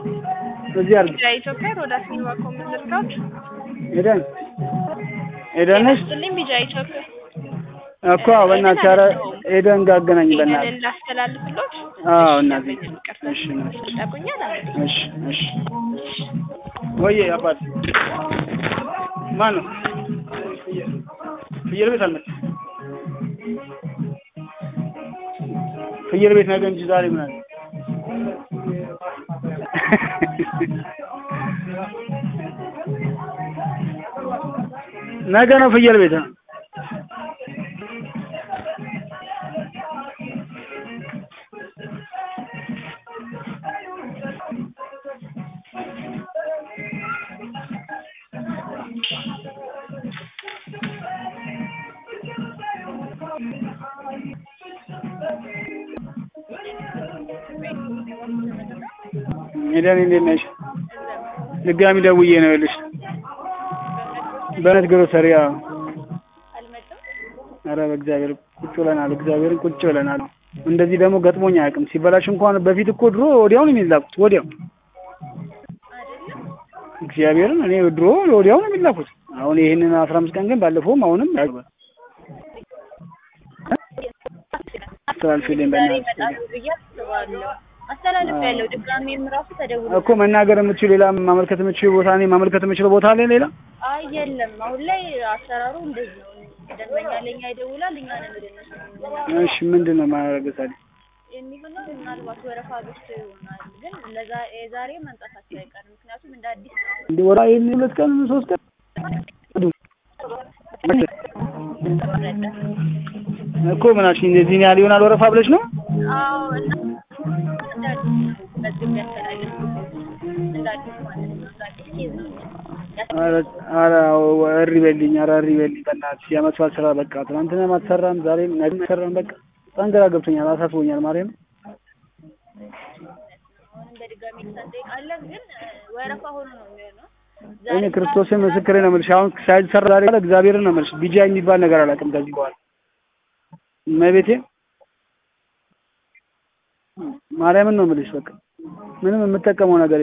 እዚህ አድርጊ። ቢጃ ኢትዮጵያ ሮዳስ ሚኒባ ኮምፒውተር ኤደን ኤደን ነሽ ስልኝ ቢጃ ኢትዮጵያ እኮ በእናትሽ ኧረ ኤደን ጋር አገናኝ ይሄንን በእናትሽ ላስተላልፍሎት አዎ እናትዬ ይቅርታ እሺ እናትሽ ይጠቁኛል አለ እሺ እሺ ወይዬ አባት ማን ነው ፍየል ቤት አልመጣም ፍየል ቤት ነገ እንጂ ዛሬ ምን አለ ነገ ነው ፍየል ቤት ነው ሜዳን እንዴት ነሽ? ድጋሚ ደውዬ ነው ይኸውልሽ በነት ግሮሰሪ አዎ ኧረ በእግዚአብሔር ቁጭ ብለናል እግዚአብሔርን ቁጭ ብለናል እንደዚህ ደግሞ ገጥሞኝ አያውቅም ሲበላሽ እንኳን በፊት እኮ ድሮ ወዲያው ነው የሚላኩት ወዲያው እግዚአብሔርን እኔ ድሮ ወዲያው ነው የሚላኩት አሁን ይሄንን አስራ አምስት ቀን ግን ባለፈውም አሁንም ያግባል አስተላልፊልኝ በእናትሽ አስተላልፍ ያለው ድጋሜም ራሱ ተደውሎ እኮ መናገር የምትችል ሌላ ማመልከት የምትችል ቦታ እኔ ማመልከት የምችለው ቦታ አለ ሌላ አይ የለም አሁን ላይ አሰራሩ እንደዚህ ነው ደንበኛ ለኛ ይደውላል እኛ ነን ወደ እነሱ እሺ ምንድን ነው ማድረግ ታዲያ የሚሆነው ምናልባት ወረፋ በዝቶ ይሆናል ግን ለዛ የዛሬ መምጣታቸው አይቀርም ምክንያቱም እንደ አዲስ ነው አሁን እንደ ወራ ይሄን ሁለት ቀን ሶስት ቀን እኮ ምን አልሽኝ እንደዚህ ነው ያህል ይሆናል ወረፋ ብለሽ ነው አዎ እና እንደ አዲስ መዝገብ ያስተላልፍ እንደ አዲስ ማለት ነው እንደ አዲስ ኬዝ ነው ኧረ ኧረ እሪ በልኝ ኧረ እሪ በልኝ በእናትሽ የዓመት በዓል ስራ በቃ ትናንትናም አትሰራም ዛሬም ነገም አትሰራም በቃ በጣም ግራ ገብቶኛል አሳስቦኛል ማርያም አሁንም በድጋሚ እንጠይቃለን ግን ወረፋ ሆኖ ነው የሚሆነው እኔ ክርስቶስን ምስክሬ ነው የምልሽ አሁን ሳይሰራ ዛሬ ካለ እግዚአብሔርን ነው የምልሽ ቢጃ የሚባል ነገር አላውቅም ከዚህ በኋላ እመቤቴ ማርያምን ነው የምልሽ በቃ ምንም የምጠቀመው ነገር